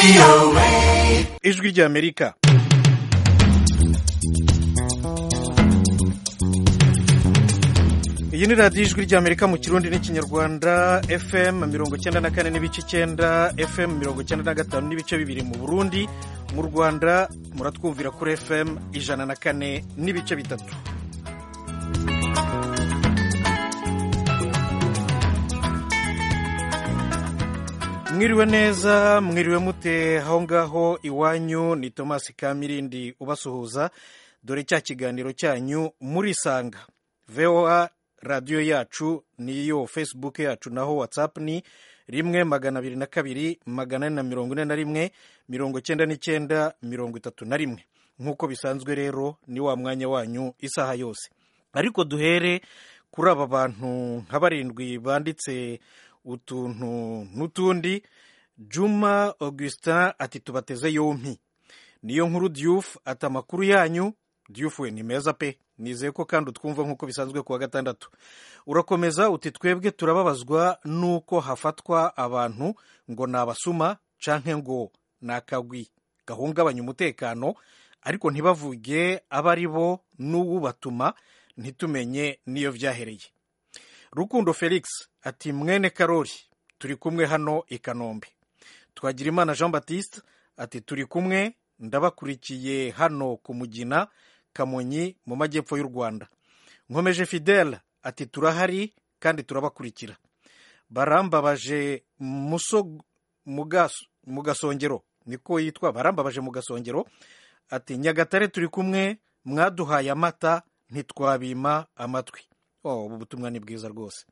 ijwi ry'amerika iyi ni radiyo ijwi ry'amerika mu kirundi n'ikinyarwanda fm mirongo icyenda na kane n'ibice icyenda fm mirongo icyenda na gatanu n'ibice bibiri mu burundi mu rwanda muratwumvira kuri fm ijana na kane n'ibice bitatu mwiriwe neza mwiriwe mute aho ngaho iwanyu ni tomasi kamirindi ubasuhuza dore cya kiganiro cyanyu murisanga voa radiyo yacu niyo facebook yacu naho whatsapp ni rimwe magana abiri na kabiri magana ane na mirongo ine na rimwe mirongo icyenda n'icyenda mirongo itatu na rimwe nk'uko bisanzwe rero ni wa mwanya wanyu isaha yose ariko duhere kuri aba bantu nka barindwi banditse utuntu n'utundi juma augustin ati tubateze yompi niyo nkuru diyufu ati amakuru yanyu diyufu we ni meza pe nizeye ko kandi utwumva nk'uko bisanzwe ku wa gatandatu urakomeza uti twebwe turababazwa n'uko hafatwa abantu ngo ni abasuma canke ngo ni akagwi gahungabanya umutekano ariko ntibavuge abo ari bo n'uwubatuma ntitumenye n'iyo byahereye rukundo felix ati mwene karori turi kumwe hano i kanombe twagirimana jean batiste ati turi kumwe ndabakurikiye hano ku mugina kamonyi mu majyepfo y'u rwanda nkomeje fidele ati turahari kandi turabakurikira barambabaje mu gasongero niko yitwa barambabaje mu gasongero ati nyagatare turi kumwe mwaduhaye amata ntitwabima amatwi ubu butumwa ni bwiza rwose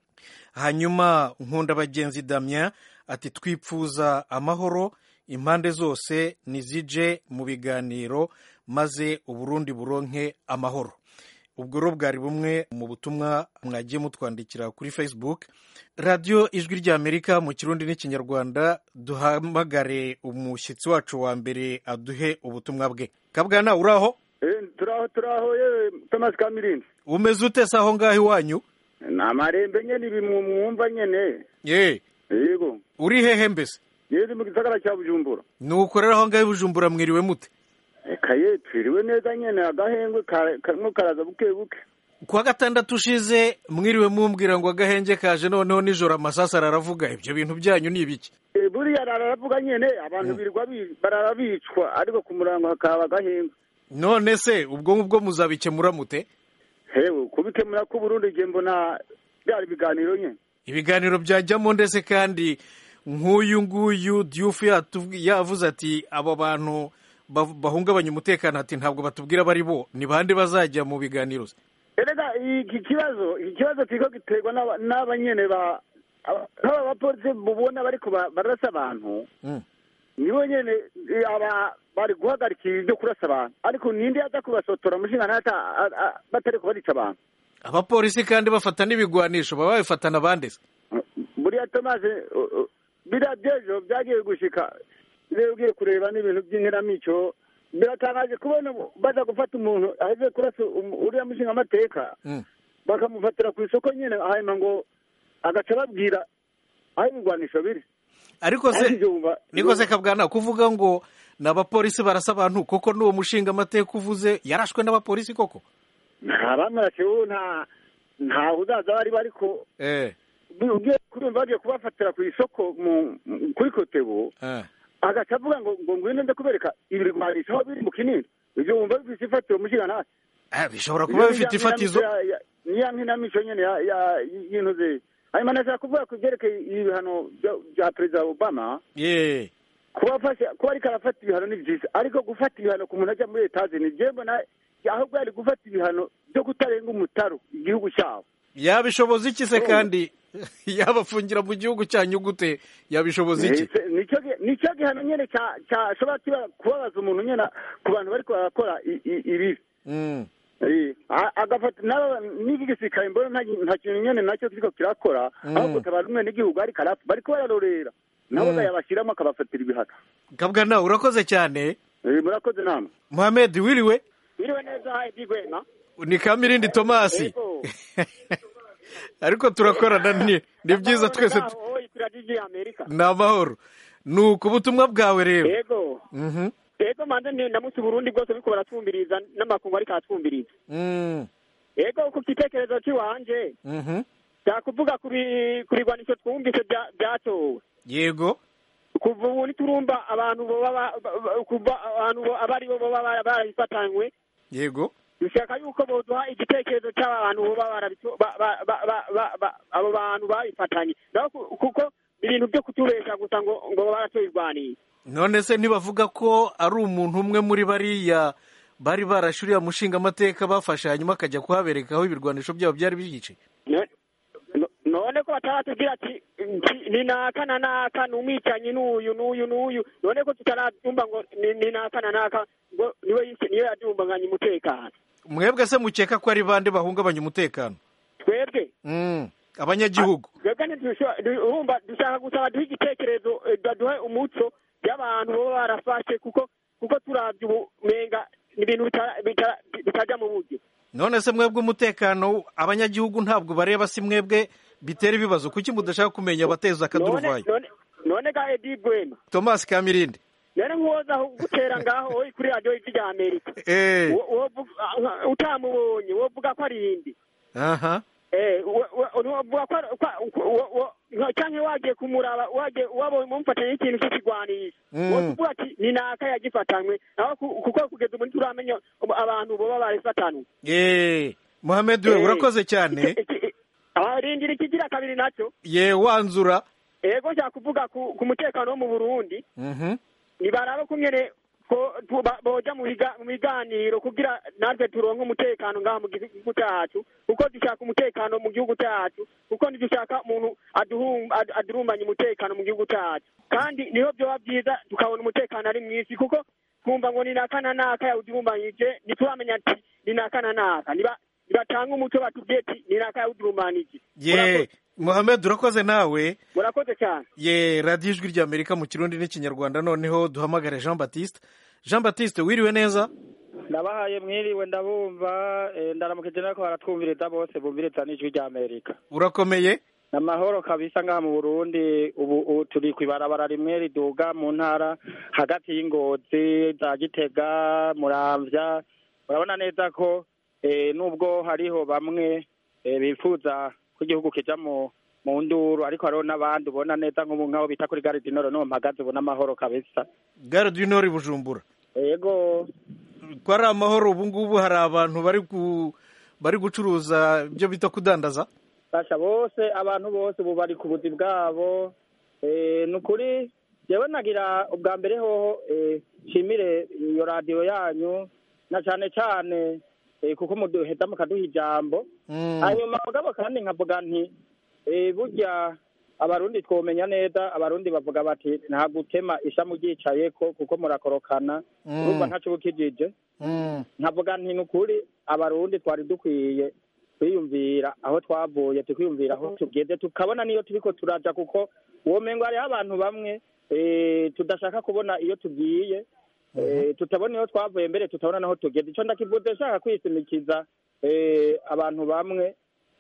hanyuma nkunda bagenzi damien ati twipfuza amahoro impande zose nizije mu biganiro maze uburundi buronke amahoro ubwo rero bwari bumwe mu butumwa mwagiye mutwandikira kuri facebook radiyo ijwi ry'amerika mu kirundi n'ikinyarwanda duhamagare umushyitsi wacu wa mbere aduhe ubutumwa bwe kabwana uraho turaho turaho yewe tomasi kamirindi umeze ute se aho ngaho iwanyu ni amarembe nyine ibi mwumva nyine ye yego uri hehe mbese yezi mu gisagara cya bujumbura ni ukorera aho ngaho i bujumbura mwiriwe mute reka ye twiriwe neza nyine agahengwe karimo karaza buke buke ku wa gatandatu ushize mwiriwe mumbwira ngo agahenge kaje noneho nijoro amasasu araravuga ibyo bintu byanyu ni ibiki buriya araravuga nyine abantu birirwa barara bicwa ariko ku murango hakaba agahengwe none se ubwo ngubwo muzabikemura mute hewe kubikemura ko Burundi igihe mbona byari ibiganiro nyine ibiganiro byajyamo ndetse kandi nk'uyu nguyu diyufu yavuze ati abo bantu bahungabanya umutekano ati ntabwo batubwira abo ari bo ni bande bazajya mu biganiro erega iki kibazo iki kibazo kiriko giterwa n'aba nyene ba nk'aba bapolisi mubona bariko barasa abantu nibo nyene aba bari guhagarikira ibyo kurasa abantu ariko ninde aza kubasotora mushinga ntata batariko barica abantu abapolisi kandi bafata n'ibigwanisho baba babifatana bande se buriya tomasi biriya byejo byagiye gushika rero ugiye kureba n'ibintu by'inkeramico biratangaje kubona baza gufata umuntu aheze kurasa uriya mushinga amateka bakamufatira ku isoko nyine hanyuma ngo agaca babwira aho ibigwanisho biri ariko se niko se kabwana kuvuga ngo ni abapolisi barasa abantu koko n'uwo mushinga amateka uvuze yarashwe n'abapolisi koko ntabamurashe wowe nta ntawe uzaza bari bariko ugiye kurumva bagiye kubafatira ku isoko kuri kotebo agaca avuga ngo ngo ngwino nde kubereka ibirwanisho aho biri mu kinini ibyo wumva bifite ifatiro mushinga nta bishobora kuba bifite ifatizo niya nkinamico nyine y'intu ze hanyuma nashaka kuvuga ku byerekeye ibihano bya perezida obama kuba ariko arafata ibihano ni byiza ariko gufata ibihano ku muntu ajya muri etaje ni byo mbona ahubwo yari gufata ibihano byo kutarenga umutaro igihugu cyabo yabishoboza iki se kandi yabafungira mu gihugu cyanyu gute yabishoboza iki nicyo gihano nyine cyashobora kubabaza umuntu nyine ku bantu bari barakora ibibi agafata n'iki gisirikare mbona nta kintu nyine nacyo kiriko kirakora ahubwo tabara umwe n'igihugu ariko arapfa bariko bararorera nabo bayabashyiramo akabafatira ibihano kabwa nawe urakoze cyane murakoze nama muhamedi wiriwe wiriwe neza hayi bigwena ni kamirindi tomasi ariko turakorana ni byiza twese ni amahoro ni uku ubutumwa bwawe rero yego Mhm. yego manze ni ndamutse uburundi bwose buriko baratwumviriza n'amakungu ariko aratwumviriza Mm. yego ku gitekerezo cy'iwanje Mhm. byakuvuga ku bi- ku bigwanisho twumvise bya- byatowe yego kuva ubu ntiturumva abantu boba ba- ba- ba- kuva abantu bo- abari bo boba bara- barabifatanywe yego dushaka yuko boduha igitekerezo cy'abantu boba barabitu- ba- ba- ba- ba- ba- ba- abo bantu babifatanye naho ku- kuko ibintu byo kutubesha gusa ngo ngo baratoye irwanira none se ntibavuga ko ari umuntu umwe muri bariya bari barashuriye mushinga amateka bafashe hanyuma akajya kuhabereka aho ibirwanisho byabo byari byice No- no- none ko bataratubwira ati nti- ni naka na naka ni umwicanyi n'uyu n'uyu n'uyu none ko tutarabyumva ngo ni ni naka na naka ngo niwe yise niyo yadumbanganya umutekano mwebwe se mukeka ko ari bande bahungabanya umutekano twebwe Mm. abanyagihugu twebwe ntidusho- du- urumva dushaka gusaba duhe igitekerezo eh, baduhe umuco by'abantu baba barafashe kuko kuko turabye ubu menga ni ibintu bitara- bitara- bitajya mu buryo none se mwebwe umutekano abanyagihugu ntabwo bareba si mwebwe bitera ibibazo kuki mudashaka kumenya abateza none akaduruvayo none none ga edi bwema thomas kamirindi none nk'uwoza gutera ngaho uri kuri radiyo y'ijwi rya amerika eh Wo- wovuga- ah, utamubonye wovuga ko ari indi aha Eh, wo- wo- wovuga ko ari- ko- wo- wo- nka- canke wagiye kumuraba wagiye wabonye mumufatanye n'ikintu cy'ikigwanisho Mm. wovuga ati ni naka yagifatanywe naho ku- kuko kugeza ubu ntituramenya ubu abantu boba barifatanwe eh muhamed we Eh, urakoze cyane iki- iki- ah, rindira ikigira kabiri nacyo ye wanzura ego nshaka kuvuga ku ku mutekano wo mu burundi Mhm. nibarabe kumwe ko tu- ba- boja mu biga- mu biganiro kugira natwe turonke umutekano ngaha mu gihugu cyacu kuko dushaka umutekano mu gihugu cyacu kuko ntidushaka umuntu aduhum- ad- adurumbanya umutekano mu gihugu cyacu kandi niho byoba byiza tukabona umutekano ari mwisi kuko twumva ngo ni naka na naka yawudurumbanyije ntituramenya ati ni naka na naka niba nibatanga umuco batubwiye ati ni naka yawudurumbanije ye muhamed urakoze nawe murakoze cyane ye radiyo ijwi rya amerika mu kirundi n'ikinyarwanda noneho duhamagare jean batiste jean batiste wiriwe neza ndabahaye mwiriwe ndabumva eh, ndaramukije nako baratwumviriza bose bumviriza n'ijwi rya amerika urakomeye ni amahoro kabisa ngaha mu burundi ubu ubu turi ku ibarabara rimwe riduga mu ntara hagati y'ingozi za gitega muramvya urabona neza ko eh, nubwo hariho bamwe eh, bifuza ko igihugu kija mu mu nduru ariko hariho n'abandi ubona neza nk'ubu nk'aho bita kuri gare dinoro niho mpagaze ubona amahoro kabisa gare du nord i bujumbura yego ko ari amahoro ubu ngubu hari abantu bari ku bari gucuruza ibyo bita kudandaza basha bose abantu bose ubu bari ku buzi bwabo Eh, ni ukuri jewe nagira ubwa mbere hoho eh, nshimire iyo radiyo yanyu na cane cane eh, kuko muduheza mukaduha ijambo Mm. hanyuma mugabo kandi nkavuga nti eh, burya abarundi twomenya neza abarundi bavuga bati nta gutema ishamu ryicayeko kuko murakorokana Mm. urumva ntaco bukijije Mm. nkavuga nti ni ukuri abarundi twari dukwiye kwiyumvira aho twavuye tukiyumvira aho tugeze tukabona niyo turiko turaja kuko uwo mengo hariho abantu bamwe eh, tudashaka kubona iyo tugiye eh, tutabona iyo twavuye mbere tutabona naho tugeze ico ndakivuze nshaka kwishimikiza eh, abantu bamwe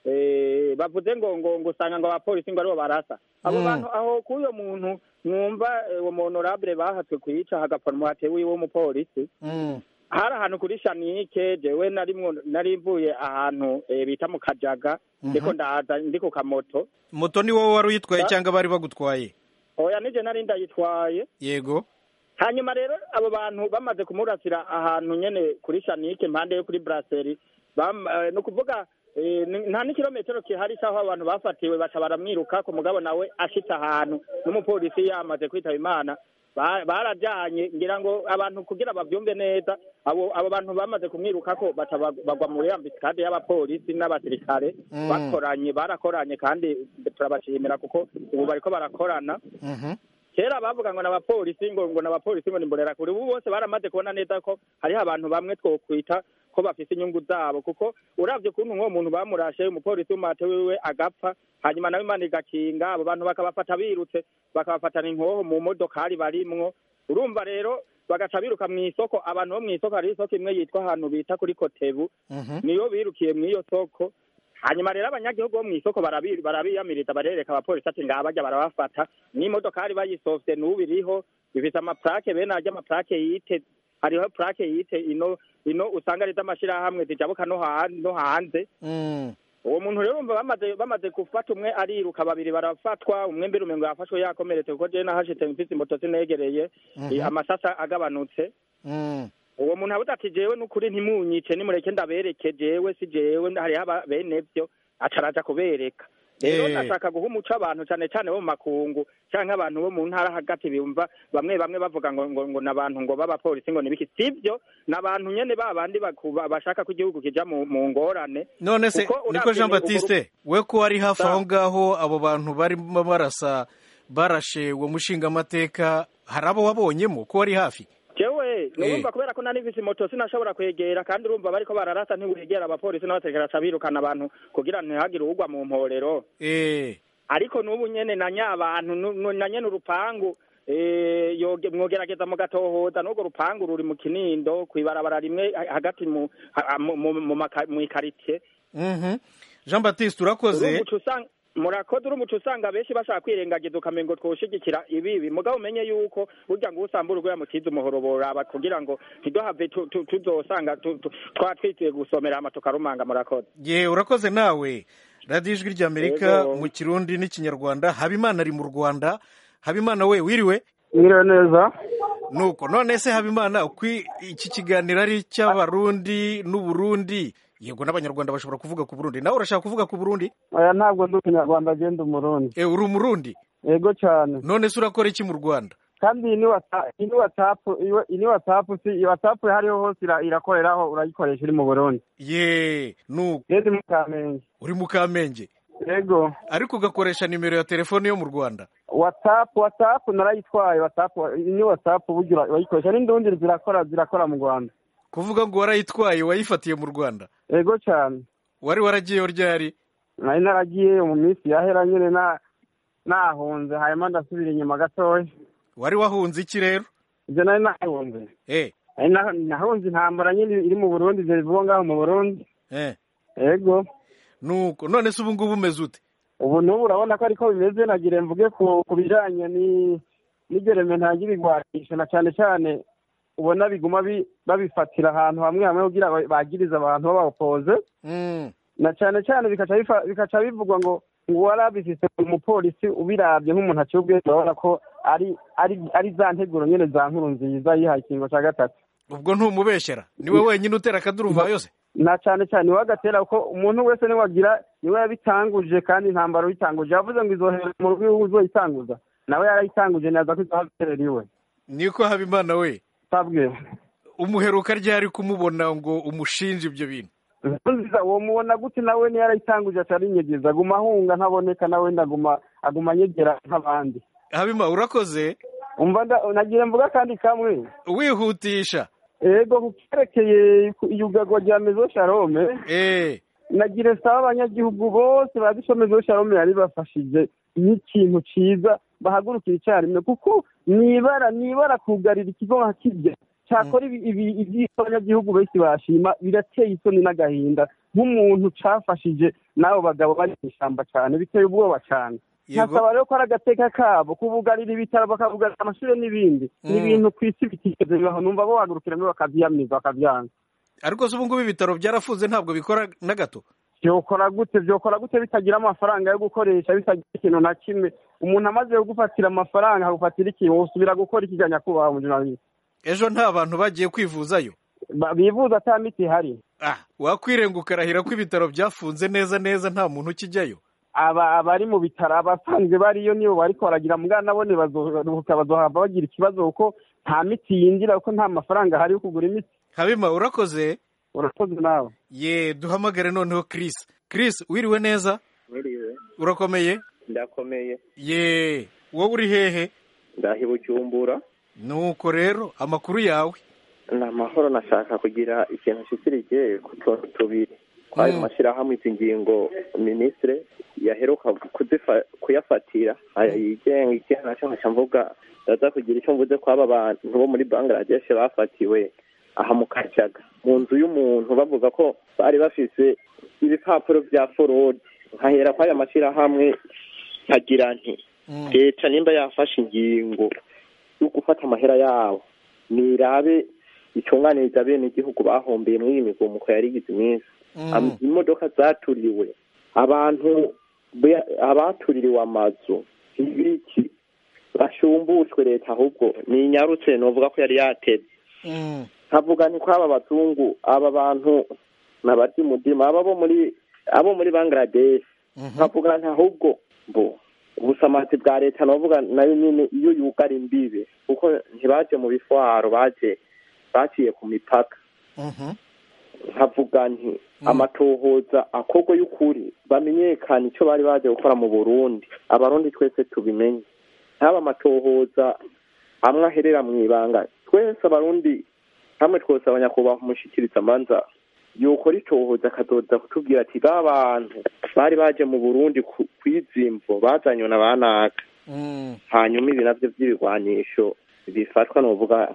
eh, bavuze ngo ngo ngo usanga ngo abapolisi ngo aribo barasa abo Mm. bantu aho k'uyo muntu mwumva eh, uwo honorable bahatswe kwica hagapfa umuhate wiwe w'umupolisi Mm. hari ahantu kuri shanike jewe narimwo nari mvuye ahantu eh, bita mu kajaga ndiko ndaza ndi ku kamoto moto ni wowe wari uyitwaye Ba- cyangwa bari bagutwaye oya nije nari ndayitwaye yego hanyuma rero abo bantu bamaze kumurasira ahantu nyene kuri shanike impande yo kuri brasserie bam- eh, ni ukuvuga eh, ni- nta n'ikirometero kihari c'aho abantu bafatiwe baca baramwiruka ku mugabo nawe ashitse ahantu n'umupolisi yamaze kwitaba imana ba- barajanye ngira ngo abantu kugira bavyumve neza abo abo bantu bamaze kumwirukako baca bag- bagwa muri ambiscade y'abapolisi n'abasirikare Mm. bakoranye barakoranye kandi turabashimira kuko ubu bariko barakorana Mhm. kera bavuga ngo n'abapolisi ngo ngo n'abapolisi ngo nimborera kure ubu bose baramaze kubona neza ko hariho abantu bamwe twokwita ko bafise inyungu zabo kuko uravye ukuntu nk'uwo muntu bamurashe umupolisi w'umate wiwe agapfa hanyuma nawe imana igakinga abo bantu bakabafata birutse bakabafatana inkoho mu modokari barimwo urumva rero bagaca biruka mw'isoko abantu bo mw'isoko hari isoko imwe yitwa ahantu bita kuri kotebu Mhm. niyo birukiye mw'iyo soko hanyuma rero abanyagihugu bo mu isoko barabi- barabiyamiriza barereka abapolisi ati ngaha bajya barabafata n'imodokari bayisofye n'ubu iriho bifite amaplake bene arya amaplake yite hariho plake yite ino ino usanga ari iz'amashirahamwe zijabuka no ha- no hanze Mm. uwo muntu rero umva bamaze bamaze gufata umwe ariruka babiri barafatwa umwe mbere umengo yafashwe yakomeretse kuko jewe nahashitse mfise moto sinegereye Mhm. amasasa agabanutse Mm. uwo muntu avuga ati jewe n'ukuri ntimunyice nimureke ndabereke jewe si jewe hariho aba- bene vyo aca araja kubereka rero Eh. ndashaka guha umuco abantu cane cane bo mu makungu canke abantu bo mu ntara hagati bumva bamwe bamwe bavuga ngo ngo ngo n'abantu ngo b'abapolisi ngo nibiki sivyo n'abantu nyene ba bandi baku- ba- bashaka ko igihugu kija mu mu ngorane none se Kuko niko uravye jean ni batiste we ko wari hafi Sa- aho ngaho abo bantu barimo barasa barashe uwo mushingamateka hari abo wabonyemo ko wari hafi jewe nurumva kubera ko nari mfise moto sinashobora kwegera kandi urumva bariko bararasa ntiwegera abapolisi n'abasekera ca birukana abantu kugira ntihagire uwugwa mu mporero eh ariko n'ubu nyene na nyabantu nu- nu- na nyene urupangu eh, yoge- mwogerageza mugatohoza n'urwo rupangu ruri mu kinindo kw'ibarabara rimwe ha- hagati mu ha- mu- mu- mu maka- mw'ikaritie mhm jean batiste urakoze urumva uca usanga murakoze urumva uca usanga benshi bashaka kwirengagiza ukamengo twoshigikira ibibi mugabo umenye yuko burya ngo usambura urwo yamutiza umuhoro boraba kugira ngo ntiduhave tu- tu- tuzosanga tu- tu- twatwitiye gusomera hama tukarumanga murakoze ye urakoze nawe radiyo ijwi ry'amerika Yego. mu kirundi n'ikinyarwanda habimana ari mu rwanda habimana we wiriwe mwiriwe neza nuko none se habimana ukwi iki kiganiro ari icy'abarundi n'uburundi yego n'abanyarwanda bashobora kuvuga ku burundi nawe urashaka kuvuga ku burundi oya ntabwo ndi umunyarwanda agenda umurundi e uri umurundi yego cyane none se urakora iki mu rwanda kandi iyi ni wata- iyi ni watsapu iyi- iyi ni watsapu si iyi watsapu iyo ariho hose ira- irakoreraho urayikoresha uri mu burundi ye nuko rero ndi mu kamenge uri mu kamenge yego ariko ugakoresha nimero ya telefone yo mu rwanda watsapu watsapu narayitwaye watsapu iyi ni watsapu burya ura- urayikoresha n'indundi zirakora zirakora mu rwanda kuvuga ngo warayitwaye wayifatiye mu rwanda yego cyane wari waragiyeyo ryari nari naragiye mu minsi yahera nyine na nahunze hanyuma ndasubira inyuma gatoya wari wahunze iki rero ibyo nari nahunze eh Nari na- nahunze intambara nyine iri mu burundi ibyo bivugwa ngaho mu burundi eh yego nuko none se ubu ngubu umeze ute ubu n'ubu urabona ko ariko bimeze nagire mvuge ku ku bijyanye ni- n'igereme ntange ibigwanisho na cyane cyane ubona biguma bi- babifatira ahantu hamwe hamwe kugira ngo bagirize abantu b'abapoze Mm, na cyane cyane bikaca bifa- bikaca bivugwa ngo ngo wari abifise umupolisi ubirabye nk'umuntu aciye ubwenge urabona ko ari ari ari za nteguro nyine za nkuru nziza yihaye ikingo cya gatatu ubwo ntumubeshyera niwe wenyine utera akaduruvayo se na cyane cyane niwe agatera kuko umuntu wese niwe agira niwe yabitanguje kandi intambara uyitanguje yavuze ngo izohera mu rugo iwe uzoyitanguza nawe yarayitanguje neza ko izohaterera iwe niko habimana we sabwe umuheruka ryari kumubona ngo umushinje ibyo bintu nziza uwo mubona gute nawe niyo yarayitanguje atari nyegeza aguma ahunga ntaboneka nawe ndaguma aguma anyegera nk'abandi habima urakoze umva nda- nagira mvuga kandi kamwe wihutisha ego ku cyerekeye iyugagwa rya mezo sharome eh nagira saba abanyagihugu bose bazi mezo sharome yari bafashije nk'ikintu cyiza bahagurukira icyarimwe kuko nibara nibara kugarira ikigo nka kirya cyakora ibi- ibi- ibyo abanyagihugu benshi bashima birateye isoni n'agahinda nk'umuntu cafashije n'abo bagabo bari mu ishyamba cyane biteye ubwoba cyane Yego. nkasaba rero ko ari agateka kabo kubugarira ibitaro bakabugarira amashuri n'ibindi ni Mm. ibintu ku isi bitigeze bibaho numva bo bahagurukiramo bakabyiyamiriza bakabyanga ariko se ubu ngubu ibitaro byarafunze ntabwo bikora na gato byokora gute byokora gute bitagira amafaranga yo gukoresha bitagira ikintu na kimwe umuntu amaze kugufatira amafaranga akagufatira ikintu usubira gukora iki nyakubahwa mujunalisi ejo nta bantu bagiye kwivuzayo Ba- bivuza ata miti ihari ah wakwirenga ukarahira ko ibitaro byafunze neza neza nta muntu ukijyayo aba abari mu bitaro abasanzwe bariyo nibo bariko baragira mugana nabone bazoruhuka bazohava bagira ikibazo kuko nta miti yinjira kuko nta mafaranga ahari yo kugura imiti habima urakoze urakoze nawe ye duhamagare noneho Chris Chris wiriwe neza Mwiriwe urakomeye ndakomeye ye wowe uri hehe ndahi bujumbura nuko rero amakuru yawe ni amahoro nashaka kugira ikintu nshikirije ku tuntu tubiri kwayo Mm. mashyirahamwe izi ngingo minisitire yaheruka kuzifa- kuyafatira aya yigenga ikintu nacyo nkaca mvuga ndaza kugira icyo mvuze ko aba bantu bo muri bangladesh bafatiwe aha mu kajaga mu nzu y'umuntu bavuga ko bari bafise ibipapuro vya forodi nkahera kw'aya mashyirahamwe nkagira nti leta nimba yafashe ingingo yo gufata amahera yabo nirabe itunganiriza bene igihugu bahombeye muri iyi migumuko yarigize iminsi Am- imodoka zaturiwe abantu be- abatuririwe amazu ibiki bashumbushwe leta ahubwo ni inyarutse novuga ko yari yateze Mm. nkavuga nti kwaba abazungu aba bantu nabarya umutima aba bo muri abo muri bangladesh Mhm. nkavuga nti ahubwo bo ubusamazi bwa leta novuga nayo nyine iyo yugara imbibe kuko ntibaje mu bifwaro baje baciye ku mipaka Mhm. nkavuga nti amatohoza akorwa y'ukuri bamenyekana icyo bari baje gukora mu burundi abarundi twese tubimenye ntaba amatohoza amwe aherera mu ibanga twese abarundi hamwe twose abanyakubahwa umushikiriza amanza yokora itohoza akadoda kutubwira ati ba bantu bari baje mu burundi ku- kw'izimvo bazanywe na banaka Mm. hanyuma ibi navyo vy'ibigwanisho bifatwa novuga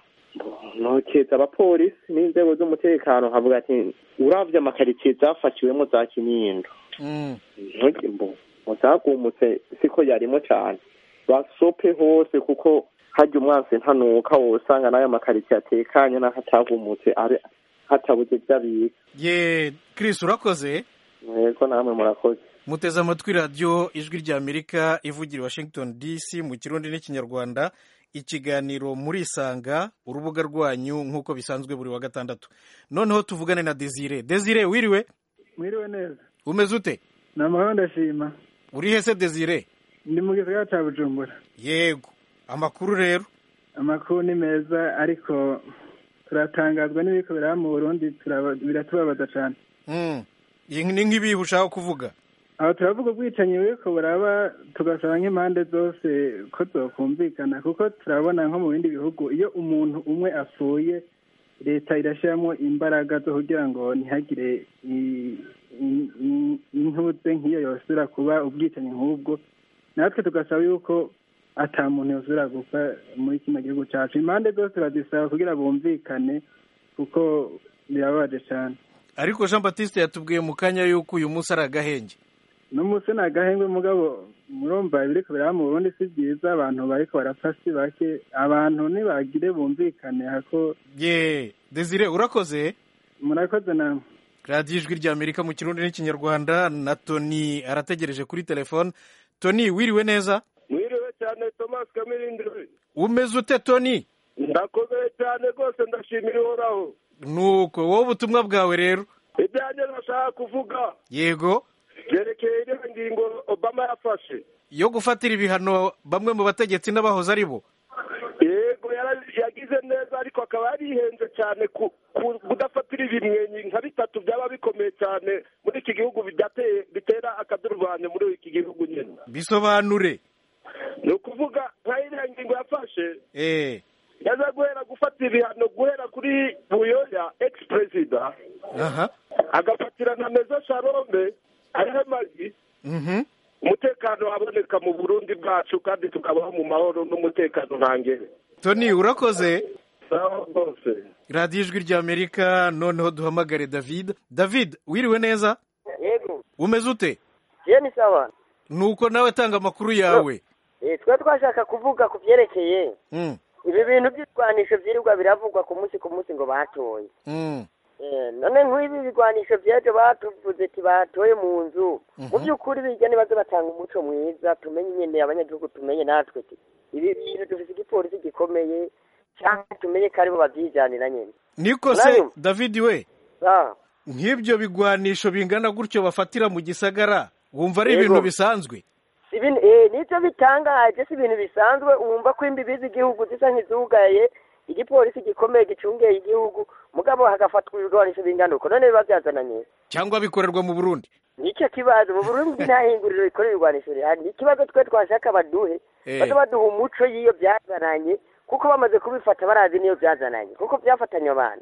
nokeza abapolisi n'inzego z'umutekano nkavuga ati uravye amakaritsiye zafatiwemo za kinindo Mm. ntuge mbo muzagumutse siko yarimo cane basope hose kuko harya umwansi ntanuka wosanga n'ayo makaritsiye atekanye n'aho atagumutse abe hatabuze vy'abika ye Chris urakoze yego namwe murakoze muteze amatwi radiyo ijwi ry'amerika ivugira i washington dc mu kirundi n'ikinyarwanda ikiganiro murisanga urubuga rwanyu nk'uko bisanzwe buri wa gatandatu noneho tuvugane na desire desire wiriwe mwiriwe neza umeze ute ni amahoro ndashima uri hese desire ndi mu gisagara cya bujumbura yego amakuru rero amakuru ni meza ariko turatangazwa n'ibiko biraba mu burundi turaba- biratubabaza cyane Mm. Iyi ni nk'ibihe ushaka kuvuga aho turavuga ubwicanyi buriko buraba tugasaba nk'impande zose ko zokumvikana kuko turabona nko mu bindi bihugu iyo umuntu umwe apfuye leta irashyiramo imbaraga zo kugira ngo ntihagire i- i- i- intuze nk'iyo yosubira kuba ubwicanyi nk'ubwo natwe tugasaba yuko ata muntu yosubira gupfa muri kino gihugu cyacu impande zose turazisaba kugira bumvikane kuko birababaje cyane ariko jean batiste yatubwiye mu kanya yuko uyu munsi ari agahenge n'umunsi ni agahengwe mugabo murumva ibiriko biraba mu burundi si byiza abantu bariko barapfa si bake abantu ntibagire bumvikane hako ye desire urakoze murakoze namwe radiyo ijwi ry'amerika mu kirundi n'ikinyarwanda na tony arategereje kuri telefone tony wiriwe neza mwiriwe cyane thomas kamirindiri umeze ute tony ndakomeye cyane rwose ndashimira ihoraho nuko wowe ubutumwa bwawe rero ibyanjye nashaka kuvuga yego byerekeye iriya ngingo obama yafashe yo gufatira ibihano bamwe mu bategetsi n'abahoze ari bo yego yara- yagize neza ariko akaba yarihenze cyane ku ku- kudafatira ibimwenyi nka bitatu byaba bikomeye cyane muri iki gihugu bidateye bitera akaduruvanyo muri iki gihugu nyine bisobanure ni ukuvuga nka iriya ngingo yafashe eh yaza guhera gufata ibihano guhera kuri buyoya ex perezida aha agafatira na meza sharombe ariho amagi mhm umutekano aboneka mu burundi bwacu kandi tukabaho mu mahoro n'umutekano ntangere tony urakoze sawa rwose radiyo ijwi ry'amerika noneho duhamagare david david wiriwe neza yego umeze ute je ni sawa nuko nawe tanga amakuru yawe Eh, twe twashaka kuvuga ku vyerekeye Mm, ibi bintu by'ibigwanisho vyirirwa biravugwa ku munsi ku munsi ngo batoye mm, Eh, none nk'ibi bigwanisho vyejo batuvuze ati batoye mu nzu mu by'ukuri bijya nibaze batanga umuco mwiza tumenye nyene abanyagihugu tumenye natwe ti ibi bintu dufise igipolisi gikomeye cyangwa tumenye ko aribo bavyijanira nyene niko se Nayo. david we Ah, nk'ibyo bigwanisho bingana gutyo bafatira mu gisagara wumva ari Yego. ibintu bisanzwe si ibintu eh, nivyo bitangaje si ibintu bisanzwe wumva ko imbibi z'igihugu zisa nk'izugaye igipolisi gikomeye gicungeye igihugu mugabo hagafatwa ibigwanisho bingana uko none biba byazananye cyangwa bikorerwa mu burundi nicyo kibazo mu burundi nta hinguriro rikorera ibigwanisho rihari ni ikibazo twe twashaka baduhe Eh. baze baduha umuco y'iyo byazananye kuko bamaze kubifata barazi n'iyo byazananye kuko byafatanye abantu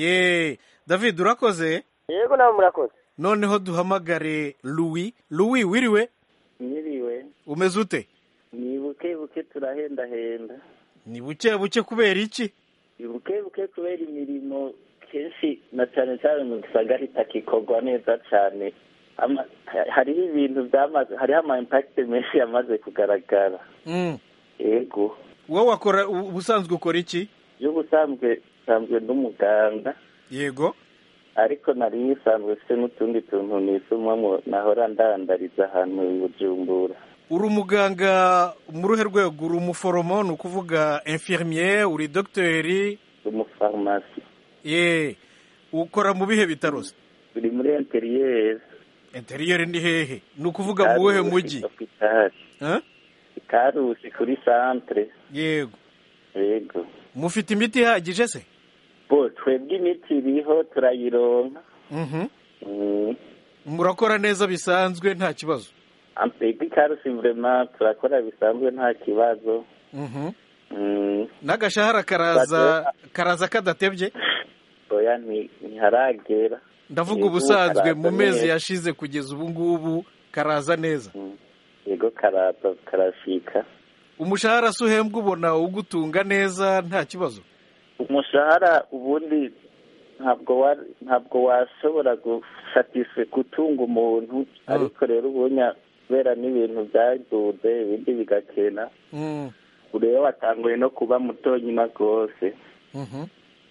ye david urakoze yego nabo murakoze noneho duhamagare louis louis wiriwe Nyiriwe umeze ute ni buke buke turahendahenda ni buke buke kubera iki buke buke kubera imirimo kenshi na cyane cyane mu gisagara itakikorwa neza cyane Ama- ha- hariho ibintu byamaze hariho ama impact menshi yamaze kugaragara Mm. yego wowe wakora u- ubusanzwe ukora iki y'ubusanzwe nsanzwe n'umuganga yego ariko nari nsanzwe mfite n'utundi tuntu nisumamo nahora ndandariza ahantu i bujumbura uri umuganga mu ruhe rwego uri umuforomo ni ukuvuga infirmier uri dogiteri umufarumasi ye ukora mu bihe bitaro se biri muri interiyeri interiyeri ni hehe ni ukuvuga mu wuhe mujyi hopitali Eh? ikarusi kuri santere yego yego mufite imiti ihagije se bo twebwe imiti iriho turayironka Mhm. Mm. murakora neza bisanzwe nta kibazo twebwe ikarusi vurema turakora bisanzwe nta kibazo Mhm. Mm. n'agashahara karaza karaza kadatebye oya nti- ntiharagera ndavuga Yego, ubusanzwe karaza mu mezi neza. yashize kugeza ubu ngubu karaza neza yego karaza karashika umushahara se uhembwa ubona ugutunga neza nta kibazo umushahara ubundi ntabwo wa ntabwo washobora gusatisfe gutunga umuntu ariko rero ubunya kubera n'ibintu byaduze ibindi bigakena Mm. ureba watanguye no kuba muto nyuma rwose Mhm.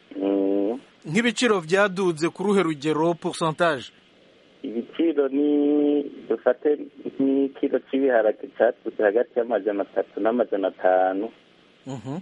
Mm. nk'ibiciro byaduze ku ruhe rugero pourcentage ibiciro ni dufate nk'ikiro cy'ibiharage cyatutse hagati y'amajana atatu n'amajana atanu Mhm.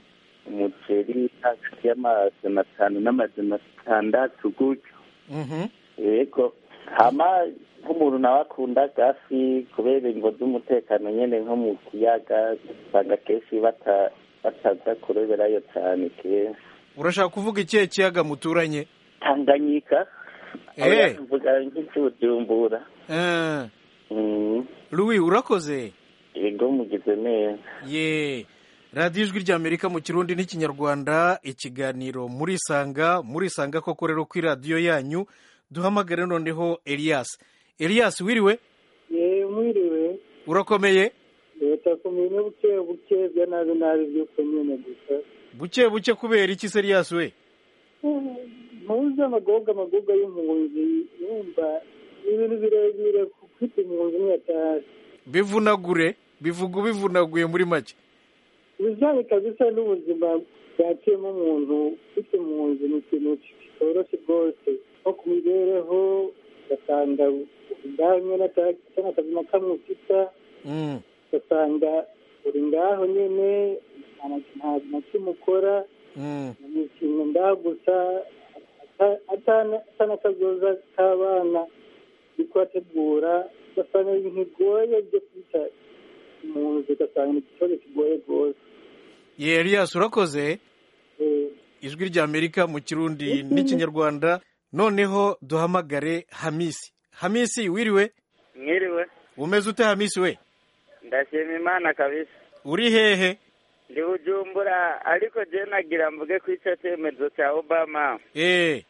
umuceri hagati y'amajana atanu n'amajana atandatu gutyo Mhm. yego hama nk'umuntu nawe akunda gafi kubera ingo z'umutekano nyine nko mu kiyaga usanga kenshi bata- bataza kureberayo cyane kenshi urashaka kuvuga ikihe kiyaga muturanye tanganyika aho Eh. yavuga nk'icy'ubujumbura Eh. Mm, louis urakoze yego mugize neza ye radiyo ijwi ry'amerika mu kirundi n'ikinyarwanda ikiganiro murisanga murisanga koko rero kuri radiyo yanyu duhamagare noneho elias elias wiriwe ye mwiriwe urakomeye leta kumenya buke buke bya nabi nabi by'uko nyine gusa buke buke kubera iki se elias we muzi amagoga amagoga y'impunzi yumva ni ibintu birebire ufite impunzi imwe atari bivunagure bivuga ubivunaguye muri make ibijyanye kabisa n'ubuzima bwaciyemo umuntu ufite impunzi ni ikintu kitoroshye rwose nko ku mibereho ugasanga ngaho nyine cyangwa akazi na kamwe ufite Mm. ugasanga uri ngaho nyine nta na- nta na kimwe ukora Mm. ni ikintu ngaho gusa ata- atana- atanakazoza k'abana uri kubategura ugasanga ibintu bigoye byo kwita impunzi ugasanga ni ikibazo kigoye rwose ye elias urakoze Eh, ijwi ry'amerika mu kirundi n'ikinyarwanda noneho duhamagare hamisi hamisi wiriwe mwiriwe umeze ute hamisi we ndashima imana kabisa uri hehe ndi bujumbura ariko je nagira mvuge ko ico cemezo ca obama eh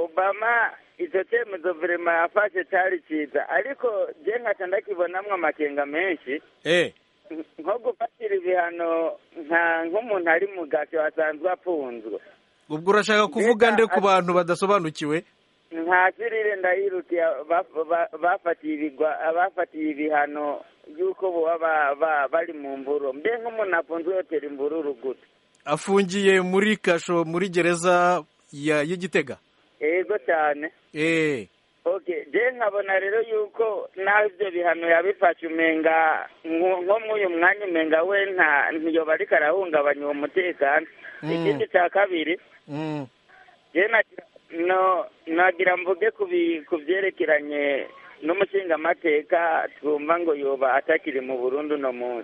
obama ico cemezo vrema yafashe cari ciza ariko je nkaca ndakibonamwo amakenga menshi eh nko gufatira ibihano nka nk'umuntu ari mu gasho asanzwe afunzwe ubwo urashaka kuvuga nde ku bantu badasobanukiwe nka sirire ndayirukiye baf- ba- bafatiye ibigwa bafatiye ibihano y'uko boba ba- ba- bari mu mburo mbe nk'umuntu afunzwe yotera imbururu gute afungiye muri kasho muri gereza ya y'igitega yego cyane eh okay je nkabona rero yuko naho ivyo bihano yabifashe umenga nko nko mw'uyu mwanya umenga we nta ntiyoba ariko arahungabanya uwo mutekano Mm. ikindi ca kabiri mm. je nagira no nagira mvuge ku bi- ku vyerekeranye n'umushingamateka twumva ngo yoba atakiri mu burundi uno munsi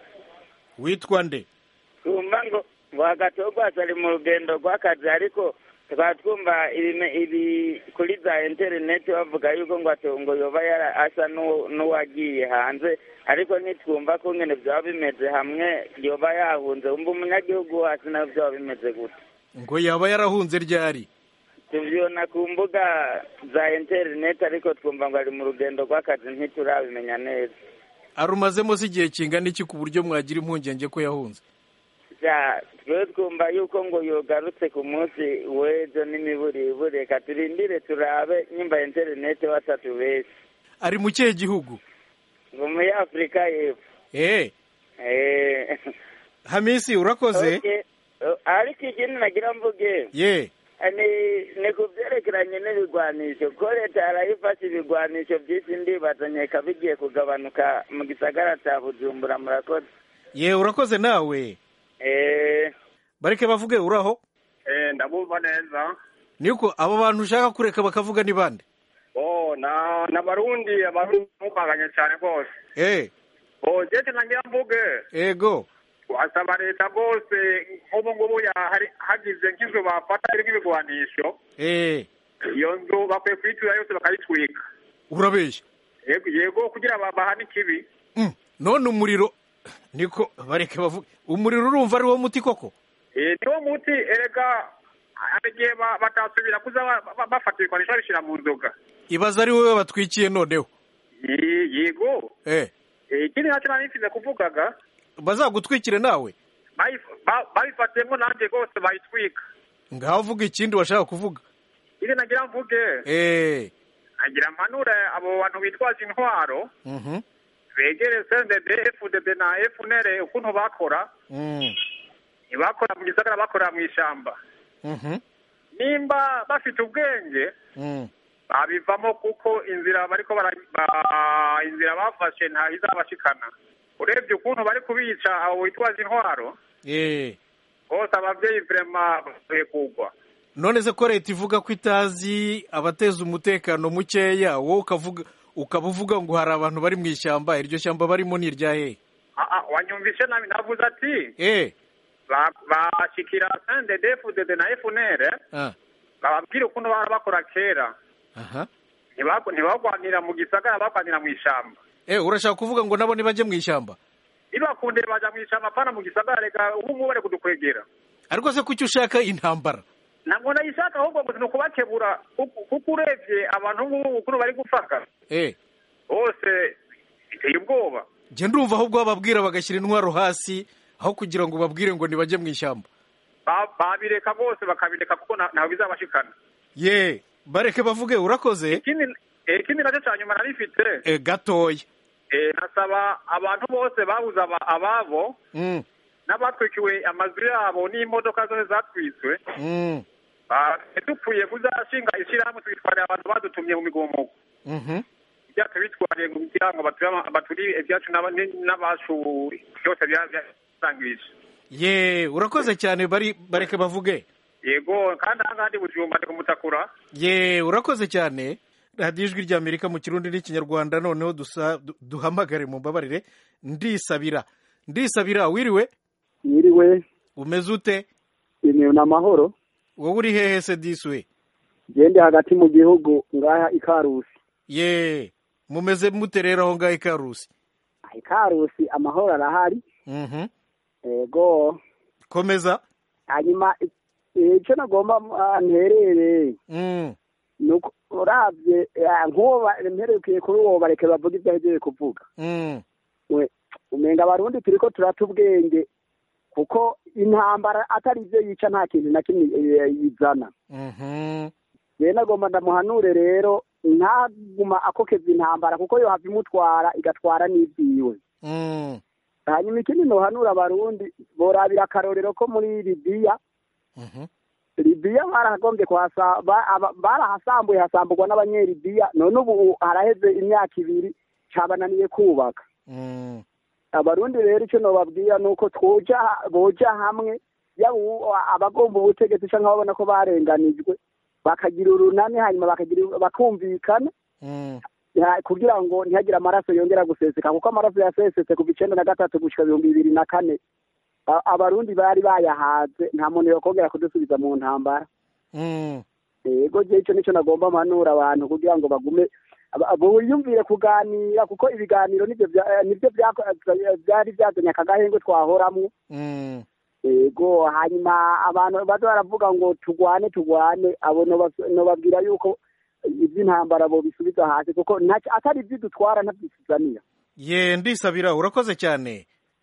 witwa nde twumva ngo ngo agatogwaza ari mu rugendo rw'akazi ariko tukaba twumva ibime- ibi kuri za interineti bavuga yuko ngo ato- ngo yoba yara- asa n'uwo- n'uwagiye hanze ariko ntitwumva ko nyine byaba bimeze hamwe yoba yahunze wumva umunyagihugu hasi nawe byaba bimeze gute ngo yaba yarahunze ryari tubyibona ku mbuga za interineti ariko twumva ngo ari mu rugendo rw'akazi ntiturabimenya neza arumazemo se igihe kingana iki ku buryo mwagira impungenge ko yahunze ja twe twumva yuko ngo yogarutse ku munsi w'ejo n'imiburiburi reka turindire turabe nyimba interineti watatubeshye ari mu kihe gihugu ngo muri afurika y'epfo eh Eh, hamisi urakoze okay. Oh, ariko ikindi nagira mvuge ye ni ni ku byerekeranye n'ibigwanisho ko leta yarayifashe ibigwanisho byinshi ndibazanyeka bigiye kugabanuka mu gisagara cya bujumbura murakoze ye urakoze nawe eh bareke bavuge uraho Eh, ndabumva neza niko abo bantu ushaka kureka bakavuga ni bande oh na na barundi abarundi mukanganye cyane rwose eh oh jeje nangira mvuge ego wasaba leta rwose nk'ubu ngubu ya- hari- hagize nk'inzu bafata irimo ibigwanisho eh iyo nzu bakwiye kuyitura yose bakayitwika urabeshya yego yego kugira ba- bahane ikibi Mm, none umuriro niko bareke bavuge umuriro urumva ari wo muti koko Eh, niwo muti erega hari igihe ba- batasubira kuza ba- ba- bafata ibigwanisho babishyira mu nzoga ibaza ari wowe batwikiye noneho Ye- yego eh Eh, ikindi nacyo nari nsize kuvugaga bazagutwikire nawe bayif- ba- babifatiyemo nanjye rwose bayitwika ngaho uvuga ikindi washaka kuvuga iri nagira mvuge eh agira mpanure abo bantu bitwaje intwaro mhm begere CNDD FDD na FNL ukuntu bakora mm ntibakora mu gisagara bakorera mu ishyamba mhm nimba bafite ubwenge mm babivamo kuko inzira bariko bara ba- inzira bafashe nta izabashikana urebye ukuntu bari kubica abo bitwaje intwaro eh bose abavyeyi vrema bakwiye kugwa none se ko leta ivuga ko itazi abateza umutekano mukeya wowe ukavuga ukaba uvuga ngo hari abantu bari mu ishyamba iryo shyamba barimo ni irya hehe Ah, ah, wanyumvishe nabi navuze ati eh ba- bashikira CNDD FDD na FNL ah bababwira ukuntu bara bakora kera aha Ntibagu- ntibagwanira mu gisagara bagwanira mu ishyamba eh urashaka kuvuga ngo nabo ntibajye mu ishyamba nibakunde baja mu ishyamba apana mu gisagara reka ubu ngubu bari kudukwegera ariko se kuki ushaka intambara ntabwo nayishaka ahubwo ngo ni ukubakebura kuko kuko urebye abantu ngubu ukuntu bari gufaka eh bose biteye ubwoba njye ndumva ahubwo bababwira bagashyira intwaro hasi aho kugira ngo babwire ngo ntibajye mu ishyamba Ba- babireka bose bakabireka kuko nta- ntawe bizabashikana ye bareke bavuge urakoze ikindi eh, ikindi nacyo cya nyuma narifite eh gatoya eh, nasaba abantu bose babuze aba- ababo mm n'abatwikiwe amazu yabo n'imodoka zose zatwitswe mm ba- dupfuye kuzashinga ishyirahamwe twitwarira abantu badutumye mu migomo mhm ibyacu bitwariye ngo kugira ngo bature ama- baturire ibyacu n'aba- n'abacu byose bya- byasangirije ye urakoze cyane bari bareke bavuge yego kandi aha ngaha ndi bujumba ndi kumutakura ye urakoze cyane radiyo ijwi rya amerika mu kirundi n'ikinyarwanda noneho dusa du- duhamagare mu mbabarire ndisabira ndisabira wiriwe yiriwe umeze ute ni amahoro wowe uri hehe se diswe gende hagati mu gihugu ngaha ikarusi ye mumeze mute rero aho ngaho ikarusi ikarusi amahoro arahari mhm yego komeza hanyuma i- icyo nagomba ah, nterere mm ni uko urabye ah, nk'uwo ba- mperukiye kuri uwo bareke bavuga ibyo ahejeje kuvuga mm we umenga abarundi turi ko turata ubwenge kuko intambara atari ibyo yica nta kintu na kimwe eh, yizana mhm rero nagomba ndamuhanure rero ntaguma akokeza intambara kuko yo hava imutwara igatwara n'ibyiwe mm hanyuma ikindi nohanura abarundi borabira akarorero ko muri libiya mhm libiya baragombye kuhasa ba- aba- barahasambuye hasamburwa n'abanyelibiya none ubu haraheze imyaka ibiri cabananiye kubaka mm abarundi rero icyo nobabwira ni uko twoja boja hamwe yaba uwu- abagomba ubutegetsi canke babona ko barenganijwe bakagira urunani hanyuma bakagira bakumvikana mm ya- kugira ngo ntihagire amaraso yongera guseseka kuko amaraso yasesetse kuva icenda na gatatu gushika ibihumbi bibiri na kane A- abarundi bari bayahaze nta muntu yokongera kudusubiza mu ntambara mm yego je ico nico nagomba mpanura abantu kugira ngo bagume aba- biyumvire kuganira kuko ibiganiro nivyo vya- nivyo vyako- vyari vyazanye aka gahengwe twahoramwo mm yego hanyuma abantu baza baravuga ngo tugwane tugwane abo noba- nobabwira yuko ivy'intambara bobisubiza hasi kuko ntaco- atari ivyidutwara ntavyisuzanira ye ndisabira urakoze cyane